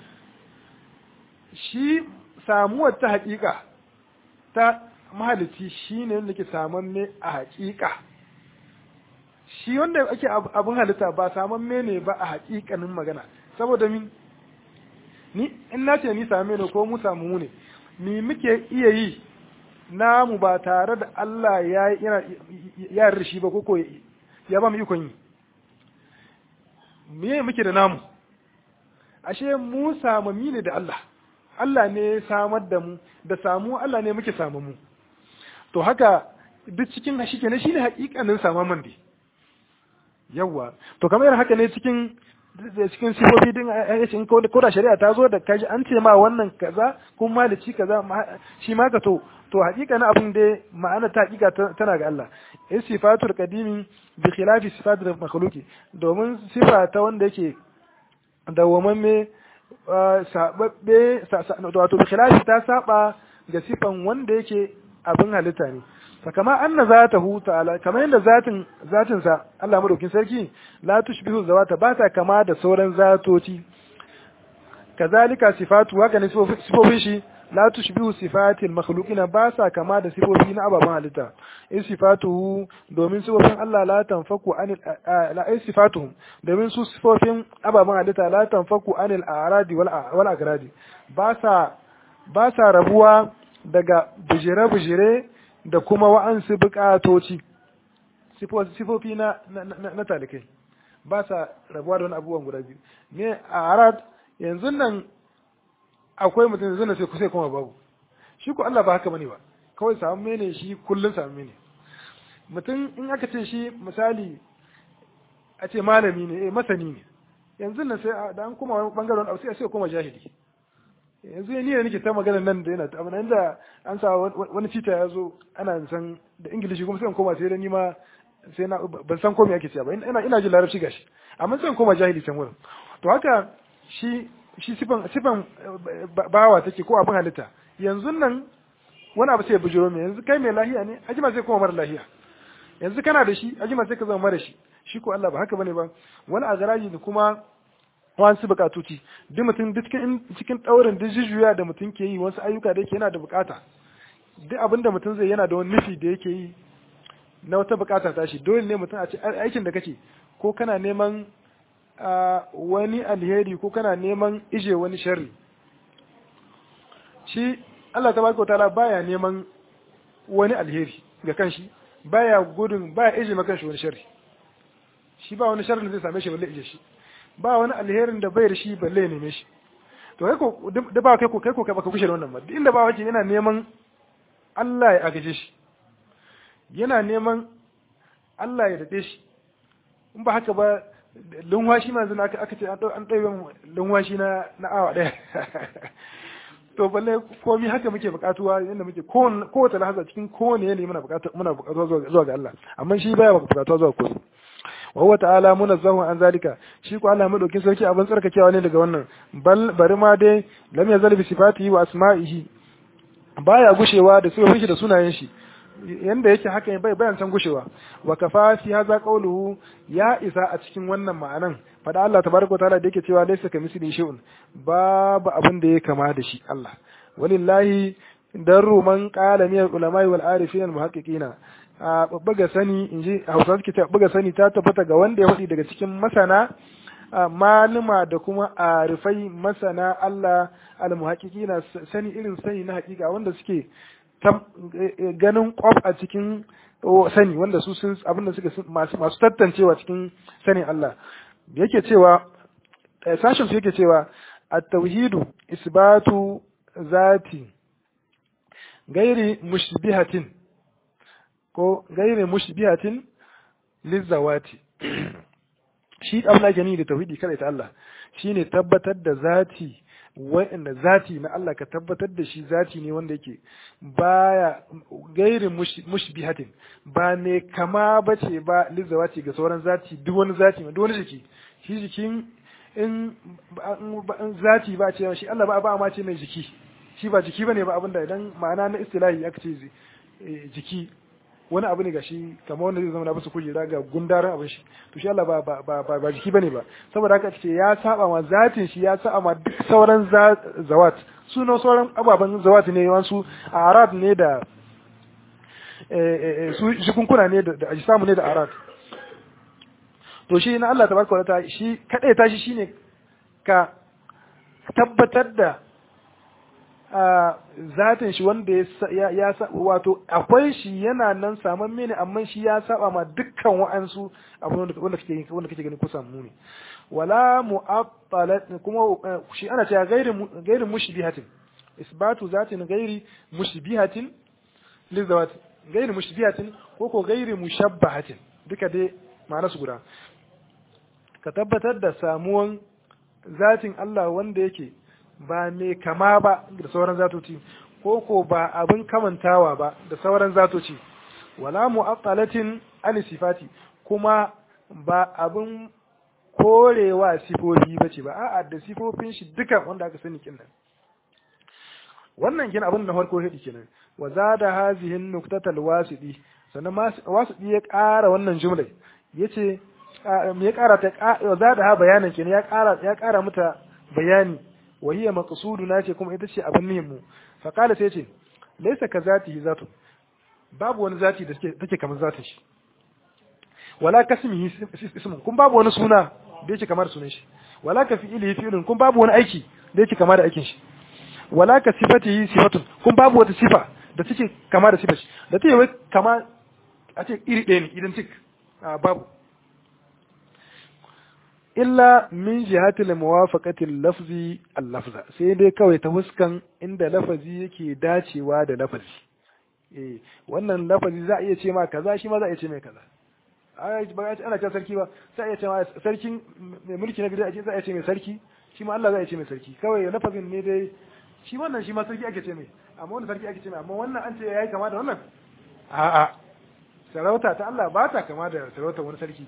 shi samuwar ta haƙiƙa ta mahalicci shine wanda ke samamme a haƙiƙa shi wanda ake abin halitta ba samamme ne ba a haƙiƙanin magana saboda min ni in na ce ni same ne ko mu samu mu ne ni muke iya yi namu ba tare da Allah ya ya rishi ba koko ya ba mu ikon yi me muke da namu ashe mu samami ne da Allah Allah ne ya samar da mu da samu Allah ne muke samu mu to haka duk cikin shi kenan shine hakikanin samaman dai yawa to kamar haka ne cikin cikin sifofi din in ko da shari'a ta zo da kaji an ce ma wannan kaza kun malici kaza shi ma ka to to hakika na abin da ma'ana ta hakika tana ga Allah in sifatul qadimi bi khilafi sifatul makhluqi domin sifa ta wanda yake dawwamamme sababbe wato bi khilafi ta saba ga sifan wanda yake abin halitta ne fakama anna zatahu ta'ala kamar yadda zatin zatin sa Allah madaukin sarki la tushbihu zawata ba ta kama da sauran zatoci kazalika sifatu haka ne sifofin shi la tushbihu sifatil makhluqina ba sa kama da sifofi na ababen halitta in sifatuhu domin sifofin Allah la tanfaku anil la in sifatuhum domin su sifofin ababen halitta la tanfaku anil a'radi wal wal agradi ba sa ba sa rabuwa daga bujire-bujire da kuma wa'ansu bukatoci sifofi na na talikai ba sa rabuwa da wani abubuwan guda biyu ne a arad yanzu nan akwai mutum yanzu nan sai kusa kuma babu shi ko Allah ba haka bane ba kawai samu mene shi kullun samu mene mutum in aka ce shi misali a ce malami ne eh masani ne yanzu nan sai da an kuma wani bangaren abu sai sai kuma jahili yanzu ni ne nake ta magana nan da yana abu nan da an sa wani cita ya zo ana san da ingilishi kuma sai in koma sai da ni ma sai na ban san komai ake cewa ba ina ina jin larabci gashi amma sai in koma jahili can wurin to haka shi shi sifan sifan bawa take ko abin halitta yanzu nan wani abu sai bujiro mai yanzu kai mai lahiya ne ajima sai kuma mara lahiya yanzu kana da shi ajima sai ka zama mara shi shi ko Allah ba haka bane ba wani agaraji da kuma wasu bukatuci duk mutum duk cikin daurin duk jujjuya da mutum ke yi wasu ayyuka da yake yana da bukata duk abin da mutum zai yana da wani nufi da yake yi na wata bukata ta shi dole ne mutum a ce aikin da kake ko kana neman wani alheri ko kana neman ije wani sharri shi Allah tabaraka wa ta'ala baya neman wani alheri ga kanshi baya gudun baya ije maka kanshi wani sharri shi ba wani sharri da zai same shi balle ije shi ba wani alherin da bai da shi balle ya neme shi to kai ko da ba kai ko kai ko kai baka kushe da wannan ba inda ba wace yana neman Allah ya agaje shi yana neman Allah ya dade shi in ba haka ba lunwashi ma zina aka ce an ɗaya lunwashi na na awa ɗaya to balle komi haka muke bukatuwa yadda muke kowace lahaza cikin kowane yanayi muna bukatuwa zuwa ga Allah amma shi baya bukatuwa zuwa kosu wa huwa ta'ala munazzahu an zalika shi ko Allah madaukin sarki abin tsarkakewa ne daga wannan bal bari ma dai lam yazal bi sifatihi wa asma'ihi baya gushewa da sifofin shi da sunayen shi yanda yake haka bai bayan san gushewa wa kafa fi hadha qawluhu ya isa a cikin wannan ma'anan fada Allah tabaraka ta'ala da yake cewa laysa kamisli shay'un babu abin da ya kama da shi Allah walillahi darru man qala min al-ulama wal arifin al muhaqqiqina a buga sani inji Hausa suke ta buga sani ta tabbata ga wanda ya faɗi daga cikin masana maluma da kuma arifai masana Allah al muhaqqiqina sani irin sani na hakika wanda suke ganin kwaf a cikin sani wanda su sun abinda suka masu masu tattancewa cikin sanin Allah yake cewa sashin su yake cewa at-tauhidu isbatu zati gairi mushbihatin ko gairi mushbihatin lizawati shi abin da ni da tauhidi kada ta Allah shine tabbatar da zati wa'anda zati na Allah ka tabbatar da shi zati ne wanda yake baya gairin mushbihatin ba ne kama bace ba lizawati ga sauran zati duk wani zati duk wani jiki shi jikin in zati ba ce shi Allah ba ba ma ce mai jiki shi ba jiki bane ba abinda idan ma'ana na istilahi aka ce jiki wani abu ne ga shi kamar wanda zai zama na basu kujera ga gundarin abin shi to shi Allah ba ba ba ba jiki bane ba saboda haka ce ya saba ma zatin shi ya saba ma duk sauran zawat suna sauran ababen zawat ne wasu arad ne da su jikunkuna ne da ajisamu ne da arad to shi na Allah tabaraka wa ta'ala shi kadai ta shi shine ka tabbatar da zatin shi wanda ya ya wato akwai shi yana nan saman mene amma shi ya saba ma dukkan wa'ansu abu wanda kake wanda kake gani kusan mu ne wala mu'attalat kuma shi ana cewa gairu gairu mushbihatin isbatu zatin gairi mushbihatin lizawat gairu mushbihatin ko ko gairu mushabbahatin duka dai ma'ana su guda ka tabbatar da samuwan zatin Allah wanda yake ba mai kama ba da sauran zatoci ko ko ba abin kamantawa ba da sauran zatoci wala mu'attalatin an sifati kuma ba abin korewa sifofi bace ba a'a da sifofin shi duka wanda aka sani kin nan wannan kin abin na farko hidi kenan wa zada hazihi nuktatal wasidi sannan wasidi ya ƙara wannan jumla yace ya ƙara ta zada ha bayanan kenan ya ƙara ya ƙara mata bayani wa hiya maqsuduna ce kuma ita ce abin nihin mu fa qala sai ce laysa ka zatihi zatu babu wani zati da take kamar zatin shi wala kasmihi ismun kun babu wani suna da yake kamar sunan shi wala ka fi'ilihi fi'lun kun babu wani aiki da yake kamar da aikin shi wala ka sifatihi sifatun kun babu wata sifa da take kama da sifar shi da take wai kama a ce iri ɗaya ne identic babu illa min jihatil muwafaqatil lafzi al lafza sai dai kawai ta huskan inda lafazi yake dacewa da lafazi eh wannan lafazi za a iya ce ma kaza shi ma za a iya ce mai kaza ba ana ce sarki ba sai a iya ce ma sarkin mai mulki na gida a ce za a iya ce mai sarki shi ma Allah za a iya ce mai sarki kawai lafazin ne dai shi wannan shi ma sarki ake ce mai amma wani sarki ake ce mai amma wannan an ce yayi kama da wannan a'a sarauta ta Allah ba ta kama da sarautar wani sarki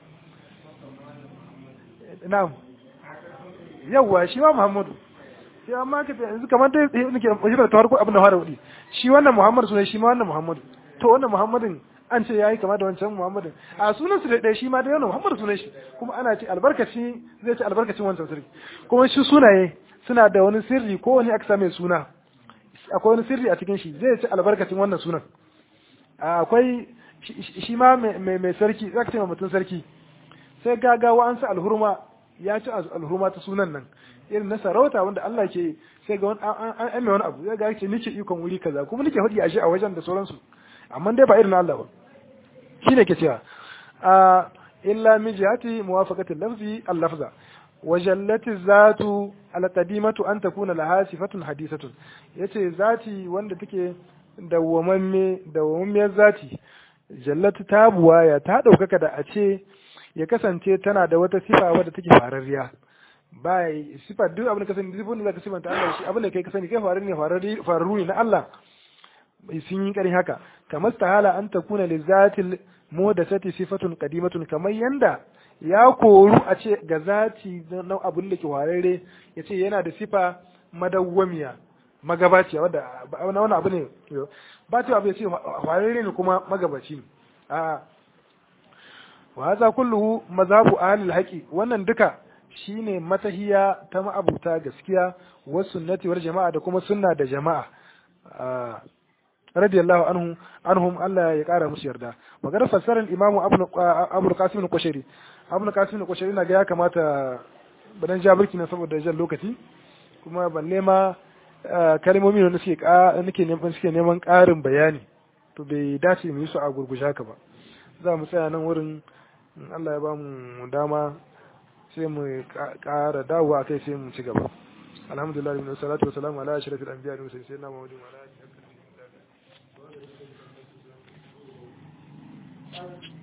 na'am yawwa shi ma Muhammadu sai amma ka yanzu kamar dai nake wajibar ta farko abin da fara wudi shi wannan Muhammad sunan shi ma wannan Muhammadu to wannan Muhammadin an ce yayi kama da wancan Muhammadin a sunan su da shi ma da wannan Muhammadu sunan shi kuma ana ce albarkaci zai ce albarkacin wancan sirri kuma shi sunaye suna da wani sirri ko wani aka same suna akwai wani sirri a cikin shi zai ce albarkacin wannan sunan akwai shi ma mai sarki zaka ce mutum sarki sai gagawa an sa alhurma ya ci alhurma ta sunan nan irin na sarauta wanda Allah ke sai ga wani an an wani abu zai ga ce nike ikon wuri kaza kuma nike hudi a shi a wajen da sauransu amma dai ba irin Allah ba shine ke cewa a illa min jihati muwafaqati lafzi al-lafza wa jallati zatu al-qadimatu an takuna laha sifatun hadisatun yace zati wanda take dawwamamme dawwammiyar zati jallatu tabuwa ya ta daukaka da a ce ya kasance tana da wata sifa wadda take fararriya ba sifa duk abin da ka sani duk wanda zaka sifanta Allah shi abin da kai ka sani kai farar ne fararru ne na Allah sun yi karin haka kamar tahala an takuna li zatil muhdathati sifatun qadimatun kamar yanda ya koru a ce ga zati na abin da ke fararre ya ce yana da sifa madawwamiya magabaciya wadda wani abu ne ba ta abu ya ce fararre ne kuma magabaci ne a wa hadha kulluhu mazhabu ahli al wannan duka shine matahiya ta ma'abuta gaskiya wa sunnati wal jama'a da kuma sunna da jama'a radiyallahu anhu anhum Allah ya kara musu yarda magana fassarar imam Abu Qasim al-Qushayri Abu Qasim al-Qushayri na ga ya kamata badan jabirki na saboda jan lokaci kuma balle ma kalmomi ne suke nake neman suke neman karin bayani to bai dace mu yi su a gurgusha ka ba za mu tsaya nan wurin Allah ya ba mu dama sai mu ƙara dawo a kai sai mu ci gaba alhamdulillah min salatu wa salamu ala ashrafil anbiya wa sayyidina muhammadin wa ala alihi wa sahbihi